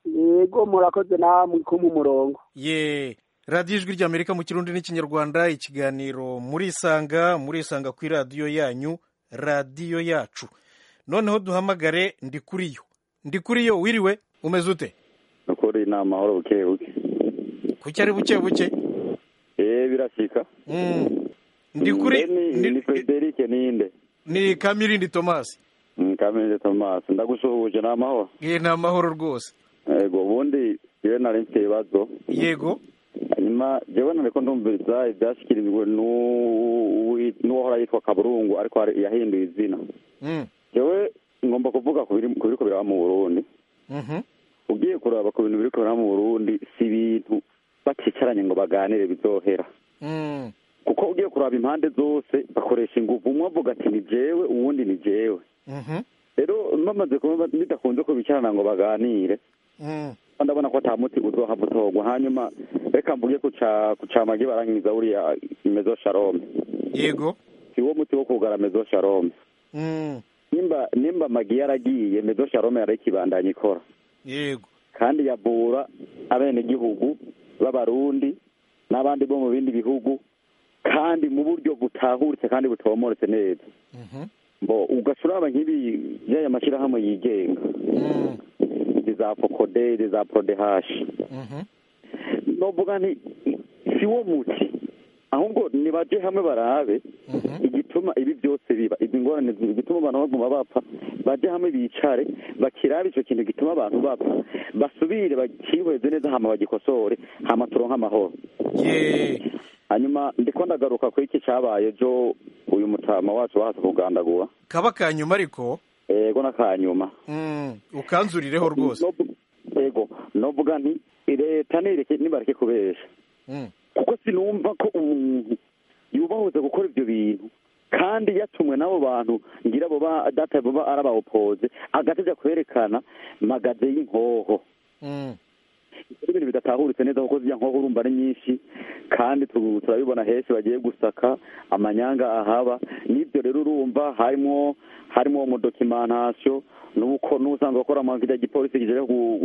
yego murakoze namwe ko mu murongo ye radiyo ijwi ry'amerika mu kirundi n'ikinyarwanda ikiganiro murisanga murisanga ku iradiyo yanyu radiyo yacu noneho duhamagare ndi kuri yo ndi kuri yo wiriwe umeze ute nukuri ni amahoro buke buke kuki ari buke buke eee birashyika ndi kuri ni ni frederic ninde ni kamirindi tomasi kamirindi tomasi ndagusuhuje ni amahoro ye ni amahoro rwose yego ubundi yewe nari mfite ibibazo yego hanyuma jewe nariko ndumviriza ivyashikirijwe n'uwahora yitwa kaburungu ariko yahinduye izina jewe ngomba kuvuga ku biriko biraba mu burundi ugiye kuraba ku bintu biriko biraba mu burundi si ibintu baticaranye ngo baganire bizohera kuko ugiye kuraba impande zose bakoresha inguvu umwe avuga ati ni jewe uwundi ni jewe rero bamaze kuba bidakunze ko bicarana ngo baganire ndabona ko ata muti uzohava utorwa hanyuma reka mvuge ku camagi barangiza buriya mezo sharome yego si wo muti wo kugara mezo sharome nimba nimba magi yaragiye mezo sharome yarayikibandanya ikora yego kandi yavura abenegihugu b'abarundi n'abandi bo mu bindi bihugu kandi mu buryo butahuritse kandi butomoretse neza bo ugacuraba nk'ibi by'aya mashyirahamwe yigenga izi za fokode izi za prodehashi novuga nti si wo muti ahubwo nibaje hamwe barabe igituma ibi byose biba izi ngorane igituma abantu baguma bapfa baje hamwe bicare bakirabe ico kintu gituma abantu bapfa basubire bakihweze neza hama bagikosore hama turonke amahoro hanyuma ndiko ndagaruka kuri iki cabaye jo uyu mutama wacu bahase kugandagura kaba kanyuma ariko yego n'akanyuma ukanzurireho rwose yego novuga nti leta nireke nibareke kubesha kuko sinumva ko umuntu yubahuze gukora ibyo bintu kandi yatumwe n'abo bantu ngira abo data baba ari abawopoze agatajya kwerekana magaze y'inkoho ibintu bidatahuritse neza kuko ziriya nkoho urumva ari nyinshi kandi turabibona henshi bagiye gusaka amanyanga ahaba n'ibyo rero urumva harimo harimo umudokimantation nuko n'usanzwe akora mu kijya gipolisi kijeje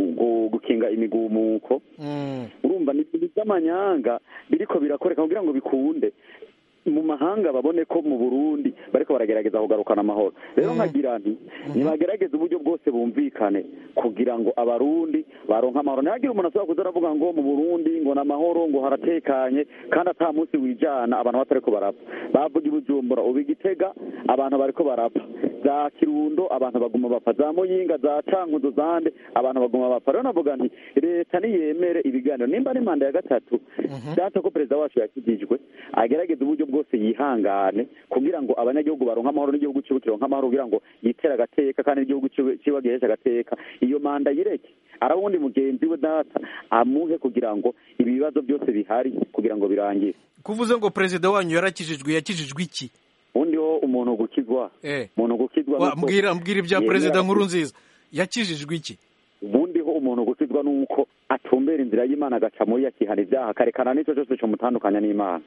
gukinga imigumuko urumva ni ibintu by'amanyanga biriko birakoreka kugira ngo bikunde mu mahanga babone ko mu burundi bariko baragerageza kugarukana amahoro rero nkagira nti nibagerageze uburyo bwose bumvikane kugira ngo abarundi baronke amahoro ntihagire umuntu ashobora kuza aravuga ngo mu burundi ngo ni amahoro ngo haratekanye kandi ata munsi wijana abantu batariko barapfa bavuga ibujumbura ubu igitega abantu bariko barapfa za kirundo abantu baguma bapfa za muyinga za cankuzo zande abantu baguma bapfa rero navuga nti leta niyemere ibiganiro nimba ari manda ya gatatu data ko perezida wacu yakijijwe agerageze uburyo bwose yihangane kugira ngo abanyagihugu baronke amahoro n'igihugu ciwe kironke amahoro kugira ngo yitere agateka kandi n'igihugu ciwe giheshe agateka iyo manda yireke araba uwundi mugenzi we data amuhe kugira ngo ibi bibazo byose bihari kugira ngo birangire kuvuze ngo perezida wanyu yarakijijwe yakijijwe iki undi ho umuntu gukizwa umuntu gukizwa mbwira mbwira ibya perezida nkuru nziza yakijijwe iki ubundi ho umuntu gukizwa nuko atumbera inzira y'imana agaca muri yakihana ibyaha akarekana n'icyo cyose cyomutandukanya n'imana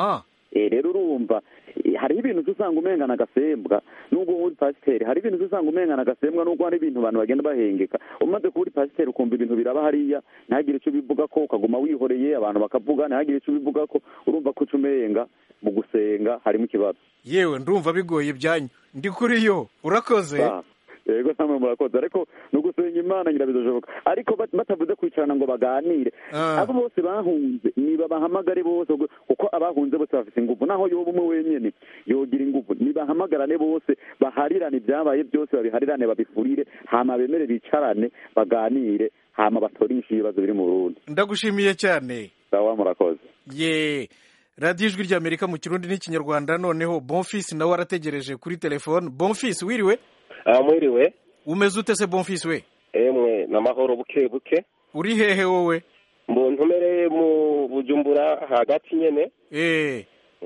rero urumva hariho ibintu usanga umengana agasembwa nubwo uri pasiteri hari ibintu usanga umengana agasembwa nubwo hari ibintu abantu bagenda bahengeka umaze kuba uri pasiteri ukumva ibintu biraba hariya ntihagire icyo ubivuga ko ukaguma wihoreye abantu bakavuga ntihagire icyo ubivuga ko urumva ko uca umenga mu gusenga harimo ikibazo yewe ndumva bigoye ibyanyu ndi kuri yo urakoze yego namwe murakoze ariko ni ugusenga imana ngira bizashoboka ariko batavuze kwicarana ngo baganire abo bose bahunze nibabahamagare bose kuko abahunze bose bafite ingufu naho yoba umwe wenyine yogira ingufu nibahamagarane bose baharirane ibyabaye byose babiharirane babifurire hama bemere bicarane baganire hama batorishe ibibazo biri mu burundi ndagushimiye cyane sawa murakoze ye radiyo ijwi ry'amerika mu kirundi n'ikinyarwanda noneho bonfisi nawe arategereje kuri telefone bonfisi wiriwe mwiriwe umeze ute se bonfisi we emwe n'amahoro buke buke uri hehe wowe mbuntu umereye mu bujumbura hagati nyene eh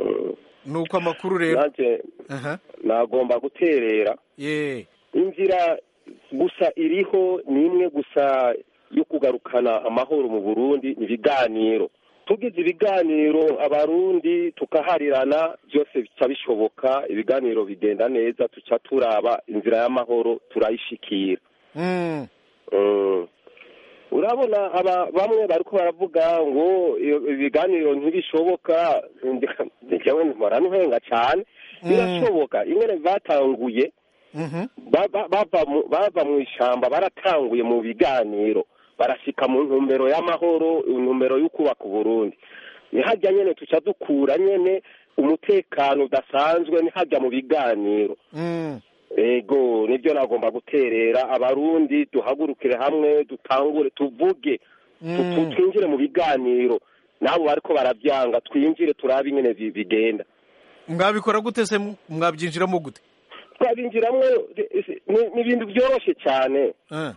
nuko amakuru rero nanje nagomba guterera ye inzira gusa iriho ni imwe gusa yo kugarukana amahoro mu burundi ibiganiro tugize ibiganiro abarundi tukaharirana byose bica bishoboka ibiganiro bigenda neza tuca turaba inzira y'amahoro turayishikira urabona aba bamwe bariko baravuga ngo iyo- ibiganiro ntibishoboka njyewe mpora ntuhenga cane birashoboka ingene batanguye ba- ba- bava mu- bava mu ishamba baratanguye mu biganiro barashika mu ntumbero y'amahoro intumbero y'ukubaka uburundi nihajya nyene tuca dukura nyene umutekano udasanzwe nihajya mu biganiro ego nibyo nagomba guterera abarundi duhagurukire hamwe dutangure tuvuge tu- tu- twinjire mu biganiro nabo bariko baravyanga twinjire turabe ingene bi- bigenda mwabikora gute se mwabyinjiramo gute twabinjiramwo ni- ni ibintu byoroshe cyane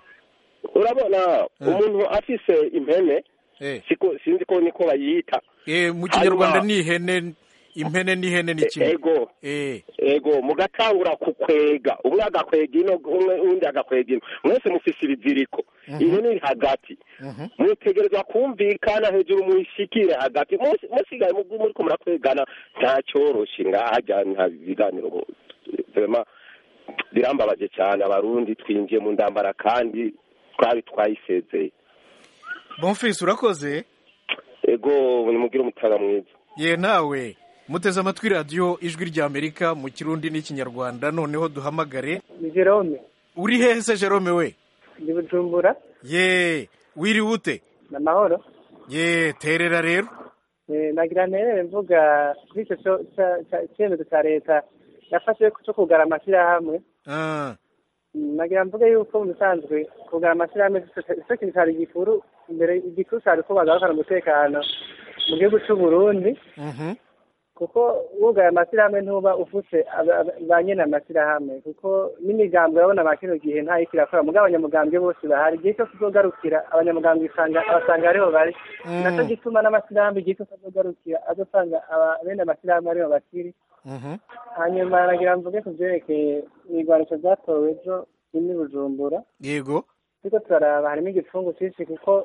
urabona umuntu afise impene siko sinzi ko niko bayita Eh, mu kinyarwanda Hanyuma- ni ihene impene n'ihene ni kimwe ego ego mugatangura kukwega umwe agakwega ino umwe undi agakwega ino mwese mufise ibiziriko ihene iri hagati mutegerezwa kumvikana hejuru muyishikire hagati Musi- musigaye mu- muriko murakwegana nta cyoroshe ngaha nta biganiro mu- vraiment birambabaje cyane abarundi twinjiye mu ndambara kandi twari twayisezeye bonfisi urakoze ego nimugire umutaga mwiza ye nawe muteze amatwi radiyo ijwi ry'amerika mu kirundi n'ikinyarwanda noneho duhamagare ni jerome uri hehe se jerome we ndi bujumbura ye wiriwe ute ni amahoro ye terera rero Eh, nagira nterere mvuga kuri icyo cyo- cya- cya- icyemezo cya leta yafashe cyo kugara amashyirahamwe Ah, Mm, nagira mvuge yuko mu bisanzwe kugara amashyirahamwe icyo kintu cyari gikuru imbere igikuru cyari ko bagarukana umutekano mu gihugu cy'u Burundi mhm. kuko wugaye amashyirahamwe ntuba ufuse aba- aba- ba nyene amashyirahamwe kuko n'imigambi urabona ba kino gihe ntayo ikirakora mugabo abanyamugambwe bose bahari igihe cyose uzogarukira abanyamugambwe usanga abasanga ariho bari Mm. naco gituma n'amashyirahamwe igihe cyose azogarukira azosanga aba- bene amashyirahamwe ariho bakiri Mhm. hanyuma nagira mvuge ku vyerekeye ibigwanisho vyatowe ejo bimwe i bujumbura yego turiko turaraba harimo igipfungu cyinshi kuko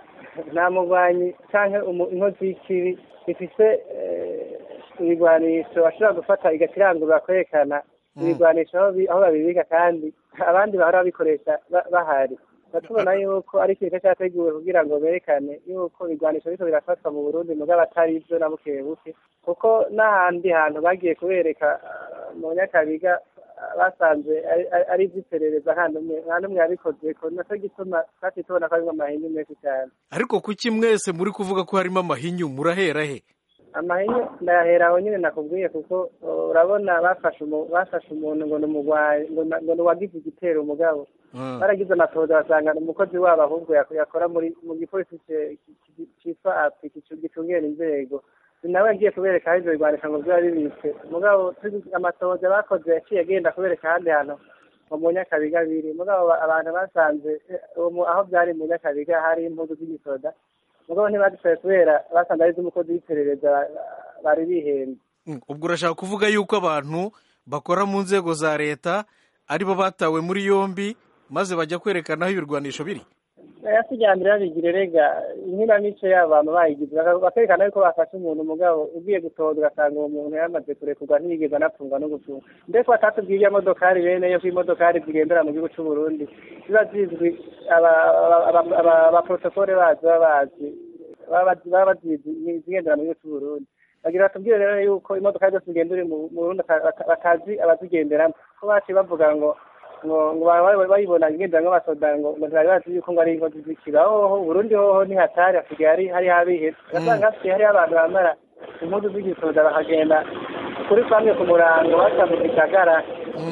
nta mugwanyi canke umu- inkozi y'ikibi ifise eh, ibigwanisho ashobora gufata igakirangurura kwerekana ibigwanisho aho bi- aho babibika kandi abandi bahora babikoresha ba- bahari tubona yuko ari ikintu cyateguwe kugira ngo berekane yuko ibigwanisho biriko birafatwa mu burundi mugabo atari ivyo na buke buke kuko n'ahandi hantu bagiye kubereka ah, mu nyakabiga ah, basanze ari- ari- ari ivy'iperereza nta n'umwe nta n'umwe yabikozeko naco gituma twaciye tubona ko harimwo amahinyu menshi cyane ariko kuki mwese muri kuvuga ko harimo amahinyu murahera he amahinyu ndayahera aho nyine nakubwiye kuko uh, urabona bafashe umu- bafashe umuntu ngo ni umugwayi ngo na- ngo ni uwagize igitero umugabo Mm. baragize amatohoza basanga ni umukozi wabo ahubwo yak- yakora muri mu gipolisi ce- ki- ki- citwa api gicu- gicungera inzego ni nawe yagiye kubereka aho ivyo bigwanisha ngo biba bibitse mugabo tuzi- amatohoza bakoze yaciye agenda kubereka ahandi hantu ngo mu nyakabiga biri mugabo ba- abantu basanze eh, uwo mu- aho byari mu nyakabiga hari impuzu z'igisoda mugabo ntibadushoboye kubera basanze ari iz'umukozi w'iperereza ba- ba- bari bihembye Mm, ubwo urashaka kuvuga yuko abantu bakora mu nzego za leta aribo batawe muri yombi maze bajya kwerekana aho ibirwanisho biri aya kijyambere babigire rega inkinamico yabo bama bayigize baka- bakerekana yuko bafashe umuntu mugabo ugiye gutoza ugasanga uwo muntu yamaze kurekurwa ntiyigeze anapfungwa no gufungwa mbese batatubwiye iyo modokari bene yo ko imodokari zigendera mu gihugu cy'u Burundi ziba zizwi aba- aba- aba- abaprotokole bazo baba bazi baba bazi- baba bazizi izigendera mu gihugu cy'u Burundi bagira batubwire rero yuko imodoka zose zigenda uri mu mu Burundi bata- bata- batazi abazigenderamo ko baciye bavuga ngo ngo ngo ba- ba- bayibona ngendera nk'abasoda ngo ngo ntibari bazi yuko ngo ari inkozi z'ikiba hoho Burundi hoho ntihatari hasigaye hari hari habiheze ugasanga hasigaye hariho abantu bambara impuzu z'igisoda bakagenda kuri famwe ku murango baca mu gisagara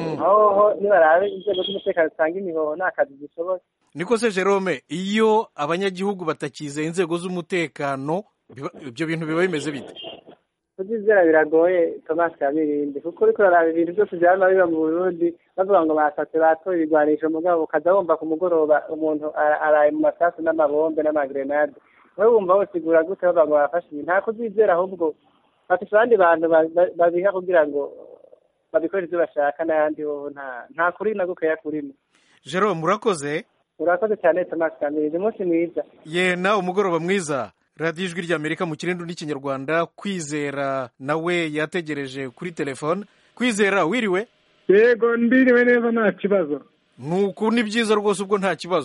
hoho nibarabe inzego z'umutekano zitanga imihoho nta kazi zishoboye niko se jerome iyo abanyagihugu batakizeye inzego z'umutekano biba- ibyo bintu biba bimeze bite kubyizera biragoye Thomas Kabirindi kuko uriko uraraba ibintu byose byama biba mu Burundi bavuga ngo basatse batoye ibigwanisho mugabo ukaza wumva ku mugoroba umuntu ara- araye mu masasu n'amabombe n'amagrenade wowe wumva wosigura gute bavuga ngo bafashe ibintu nta kubyizera ahubwo bafise abandi bantu ba- ba- babiha kugira ngo babikore ibyo bashaka n'ayandi hoho nta nta kuri na gukeya kurimo jerome urakoze urakoze cyane Thomas Kabirindi umunsi mwiza ye nawe umugoroba mwiza radiyo ijwi ry'amerika mu kirindi n'ikinyarwanda kwizera nawe yategereje kuri telefone kwizera wiriwe yego ndiriwe neza nta kibazo nuku ni byiza rwose ubwo nta kibazo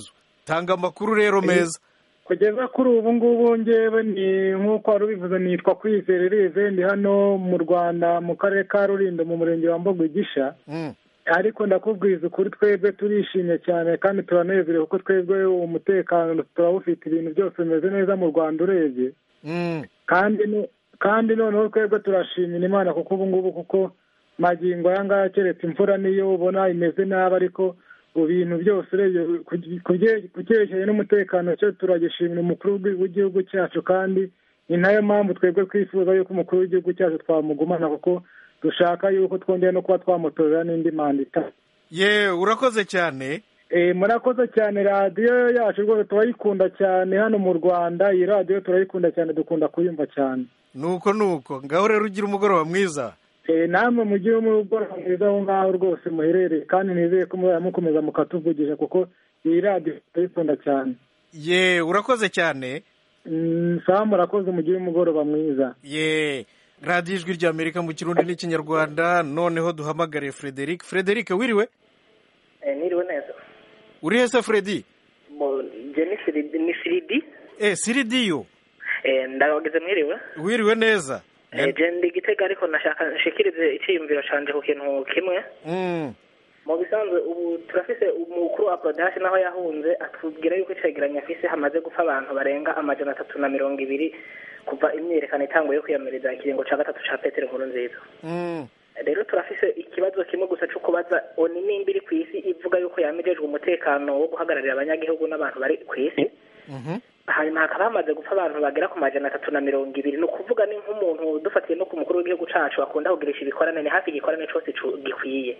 tanga amakuru rero meza kugeza kuri ubu ngubu ngewe ni nk'uko wari ubivuze nitwa kwizerereze ndi hano mu rwanda mu karere ka rulindo mu murenge wa mbogogisha ariko ndakubwiza ukuri twebwe turishimye cyane kandi turanezerewe kuko twebwe umutekano turawufite ibintu byose bimeze neza mu rwanda urebye kandi kandi noneho twebwe turashimira imana kuko ubu ngubu kuko magingo aya ngaya keretse imvura niyo ubona imeze nabi ariko ibintu byose urebye ku cyerekeye n'umutekano cyo turagishimira umukuru w'igihugu cyacu kandi ni nayo mpamvu twebwe twifuza yuko umukuru w'igihugu cyacu twamugumana kuko dushaka yuko twongera no kuba twamutorera n'indi manda ye urakoze cyane murakoze cyane radiyo yacu rwose turayikunda cyane hano mu rwanda iyi radiyo turayikunda cyane dukunda kuyumva cyane nuko nuko ngaho rero ugira umugoroba mwiza namwe mugire umugoroba mwiza aho ngaho rwose muherereye kandi nizeye ko muzajya mukomeza mukatuvugisha kuko iyi radiyo turayikunda cyane ye urakoze cyane sawa murakoze mugire umugoroba mwiza ye radiyo ijwi ry'amerika mu kirundi n'ikinyarwanda noneho duhamagare frederic frederic wiriwe niriwe neza uri hese fredi ni siridi eh siridi yo ndabageze mwiriwe wiriwe neza ndi igitega ariko nashaka nshikirize icyiyumviro canje ku kintu kimwe mu bisanzwe ubu turafise umukuru wa prodasi naho yahunze atubwira yuko icegeranyo afise hamaze gupfa abantu barenga amajana atatu na mirongo ibiri kuva imyiyerekano itanguye kwiyamiriza ikiringo ca gatatu ca petero nkuru nziza rero turafise ikibazo kimwe gusa cyo kubaza oni nimba iri ku isi ivuga yuko yamejejwe umutekano wo guhagararira abanyagihugu n'abantu bari ku isi hanyuma hakaba hamaze gupfa abantu bagera ku majana atatu na mirongo ibiri ni ukuvuga ni nk'umuntu dufatiye no ku mukuru w'igihugu cacu akunda kugirisha ibikorane ni hafi igikorane cose gikwiye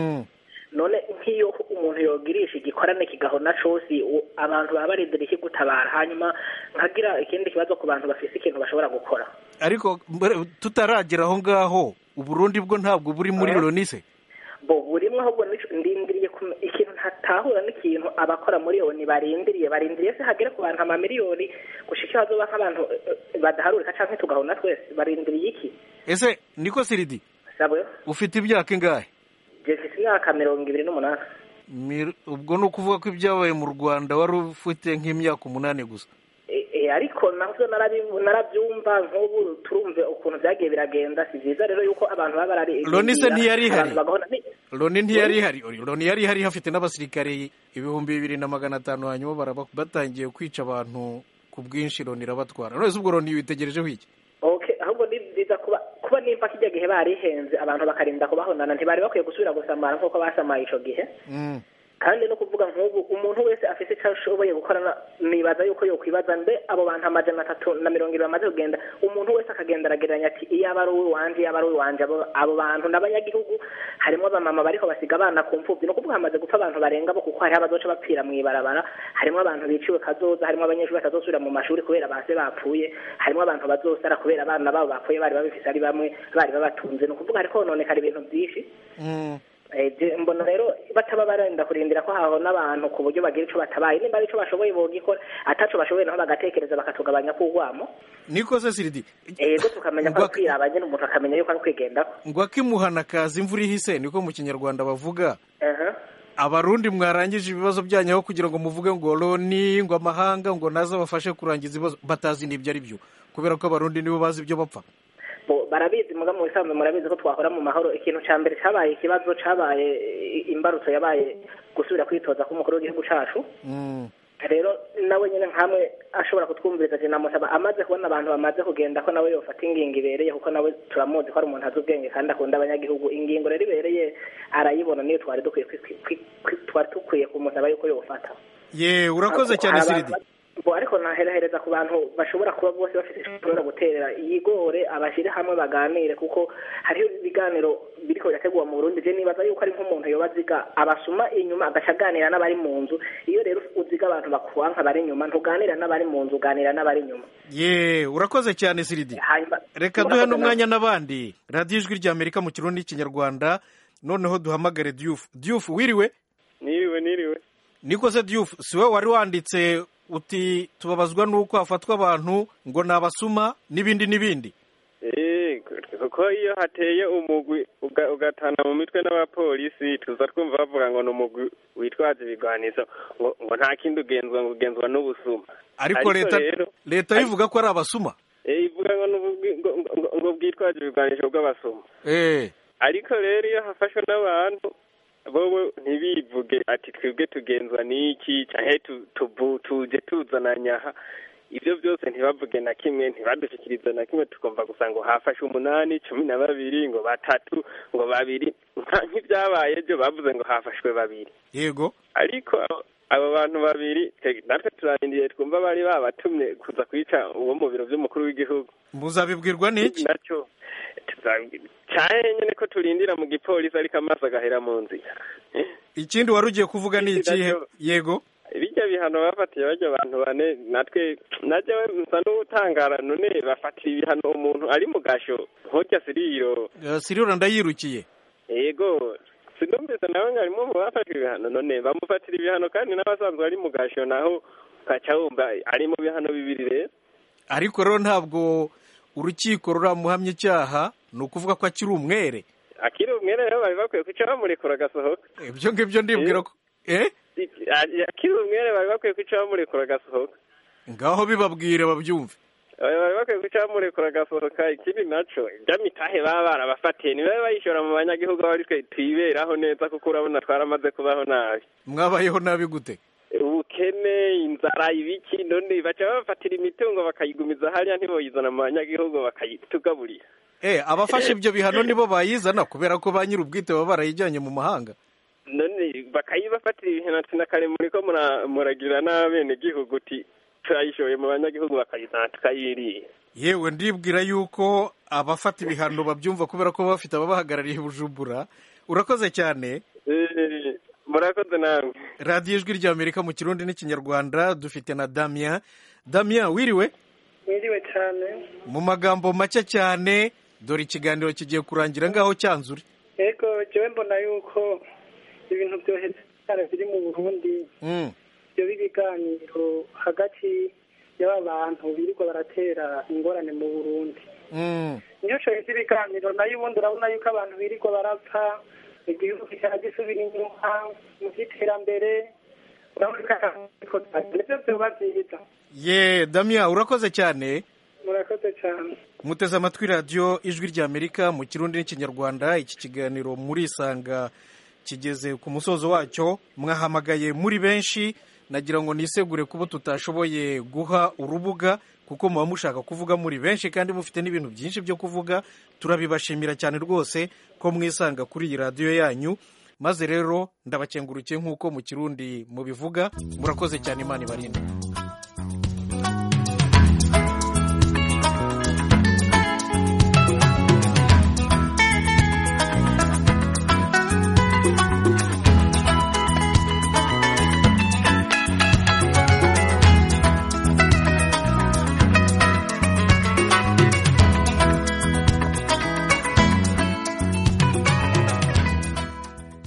none nk'iyo umuntu yogirisha igikorane kigahona cose abantu baba barindira ikigutabara hanyuma nkagira ikindi kibazo ku bantu bafise ikintu bashobora gukora ariko tutaragera aho ngaho uburundi bwo ntabwo buri muri lonise bo burimwe ahubwo ndindiriye ikintu ntatahura n'ikintu abakora muri oni barindiriye barindiriye se hagere ku bantu amamiliyoni gushika hazoba nk'abantu badaharurika canke tugahona twese barindiriye iki ese niko siridi sabwe ufite imyaka ingahe je mfise imyaka mirongo ibiri n'umunani ubwo ni ukuvuga ko ibyabaye mu rwanda wari ufite nk'imyaka umunani gusa ariko navyo narabyumva nk'ubu turumve ukuntu byagiye biragenda si byiza rero yuko abantu baba barari loni se ntiyari ihari loni ntiyari ihari loni yari ihari hafite n'abasirikare ibihumbi bibiri na magana atanu hanyuma batangiye kwica abantu ku bwinshi loni irabatwara none se ubwo loni witegerejeho iki ahubwo ni byiza kuba kuba nimba kijya gihe barihenze abantu bakarinda kubahonana ntibari bakwiye gusubira gusamara nk'uko basamaye ico gihe kandi no kuvuga nk'ubu umuntu wese afite icyo ashoboye gukora nibaza yuko yokwibaza mbe abo bantu amajana atatu na mirongo irindwi bamaze kugenda umuntu wese akagenda aragereranya ati iyo aba ari uw'iwanje iyo aba ari uw'iwanje abo bantu n'abanyagihugu harimo abamama bariko basiga abana ku mfubyi ni ukuvuga hamaze gupfa abantu barenga bo kuko hariho abazoca bapfira mu ibarabara harimo abantu biciwe kazoza harimo abanyeshuri batazosubira mu mashuri kubera base bapfuye harimo abantu bazosara kubera abana babo bapfuye bari babifise ari bamwe bari babatunze ni ukuvuga hariko hononekara ibintu byinshi mbona rero bataba barenda kurindira ko hahona abantu ku buryo bagira icyo batabaye nimba ari icyo bashoboye bogikora ataco bashoboye naho bagatekereza bakatugabanya k'urwamo niko se siridi yego tukamenya ko ari kwiraba nyine umuntu akamenya yuko ari kwigendaho ngo akimuhana kaza imvura ihise niko mu kinyarwanda bavuga abarundi mwarangije ibibazo byanyu aho kugira ngo muvuge ngo loni ngo amahanga ngo naze abafashe kurangiza ibibazo batazi n'ibyo ari byo kubera ko abarundi nibo bazi ibyo bapfa barabizi muga mu bisanzwe murabizi ko twahora mu mahoro ikintu cya mbere cyabaye ikibazo cyabaye imbarutso yabaye gusubira kwitoza k'umukuru w'igihugu cyacu rero nawe nyine nkamwe ashobora kutwumviriza ati namusaba amaze kubona abantu bamaze kugenda ko nawe yofata ingingo ibereye kuko nawe turamuzi ko ari umuntu azi ubwenge kandi akunda abanyagihugu ingingo rero ibereye arayibona niyo twari dukwiye twari dukwiye kumusaba yuko yofata ye urakoze cyane siridi ariko naherahereza ku bantu bashobora kuba bose bafite ishobora guterera yigore abashyire hamwe baganire kuko hariho ibiganiro biriko birategurwa mu Burundi je nibaza yuko ari nk'umuntu yoba aziga abasuma inyuma agaca aganira n'abari mu nzu iyo rero uziga abantu bakwanka bari inyuma ntuganira n'abari mu nzu uganira n'abari inyuma ye urakoze cyane siridi reka duhe n'umwanya n'abandi radiyo ijwi ry'amerika mu kirundi n'ikinyarwanda noneho duhamagare diyufu diyufu wiriwe niriwe niriwe niko se diyufu si we wari wanditse uti tubabazwa n'uko hafatwa abantu ngo ni abasuma n'ibindi n'ibindi natwe kuko iyo hateye umugwi uga- ugatana mu mitwe n'abapolisi tuza twumva bavuga ngo ni umugwi witwaza ibigwanizo ngo ngo nta kindi ugenzwa ngo ugenzwa n'ubusuma ariko leta rero leta bivuga ko ari abasuma eh, ivuga ngo ni ubugwi- ngo- ngo- ngo bwitwaje ibigwanisho bw'abasuma eh ariko rero iyo hafashwe n'abantu bobo ntibivuge ati twebwe tugenzwa n'iki canke tu- tubu- tuje tuzananya aha ibyo byose ntibavuge na kimwe ntibadushyikirize na kimwe tukumva gusa ngo hafashe umunani cumi na babiri ngo batatu ngo babiri nka- nk'ibyabaye byo bavuze ngo hafashwe babiri yego ariko abo- abo bantu babiri te- natwe turarindiye twumva bari babatumye kuza kwica uwo mu biro by'umukuru w'igihugu muzabibwirwa n'iki nacyo tuzabi- cyane nyine ko turindira mu gipolisi ariko amaso agahera mu nzira ikindi wari ugiye kuvuga ni ikihe yego bijya bihano bafatiye bajya abantu bane natwe najya nsa n'utangara none bafatira ibihano umuntu ari mu gasho nk'ujya siriro Eh, siriro ndayirukiye yego sinumvise nawe ngo harimo mu bafashwe ibihano none bamufatira ibihano kandi n'abasanzwe ari mu gasho naho ukaca wumva ari mu bihano bibiri rero ariko rero ntabwo urukiko ruramuhamya icyaha ni ukuvuga ko akiri umwere akiri umwere rero bari bakwiye kwica bamurekura agasohoka ibyo ngibyo ndibwira ko eh akiri umwere bari bakwiye kwica bamurekura agasohoka ngaho bibabwire babyumve bari bari bakwiye kwica bamurekura agasohoka ikindi naco iby'amitahe baba barabafatiye nibabe bayishora mu banyagihugu aho ari twe twiberaho neza kuko urabona twaramaze kubaho nabi mwabayeho nabi gute ubukene inzara ibiki none baca babafatira imitungo bakayigumiza hariya ntiboyizana mu banyagihugu bakayitugaburira eh abafashe ibyo bihano nibo bayizana kubera ko ba nyir'ubwite baba barayijyanye mu mahanga none bakayibafatira ibihano ati na kare muri ko mura- muragira n'abenegihugu uti turayishoye mu banyagihugu bakayizana tukayiriye yewe ndibwira yuko abafata ibihano babyumva kubera ko baba bafite ababahagarariye i bujumbura urakoze cyane Eh, murakoze namwe radiyo ijwi ry'amerika mu kirundi n'ikinyarwanda dufite na damien damien wiriwe mwiriwe cyane mu magambo make cyane dore ikiganiro kigiye kurangira ngaho cyanzure yego jewe mbona yuko ibintu byoheze cyane biri mu burundi Mm. byo b'ibiganiro hagati y'aba bantu birirwa baratera ingorane mu burundi Mm. niyo coheze ibiganiro nayo ubundi urabona yuko abantu birirwa barapfa igihugu kikaba gisubira inyuma mu by'iterambere urabona ko nibyo byoba byiza ye damien urakoze cyane murakoze cyane muteze amatwi radiyo ijwi ry'amerika mu kirundi n'ikinyarwanda iki kiganiro murisanga kigeze ku musozo wacyo mwahamagaye muri benshi nagira ngo nisegure kuba tutashoboye guha urubuga kuko muba mushaka kuvuga muri benshi kandi mufite n'ibintu byinshi byo kuvuga turabibashimira cyane rwose ko mwisanga kuri iyi radiyo yanyu maze rero ndabakengurukiye nk'uko mu kirundi mubivuga murakoze cyane imana ibarinde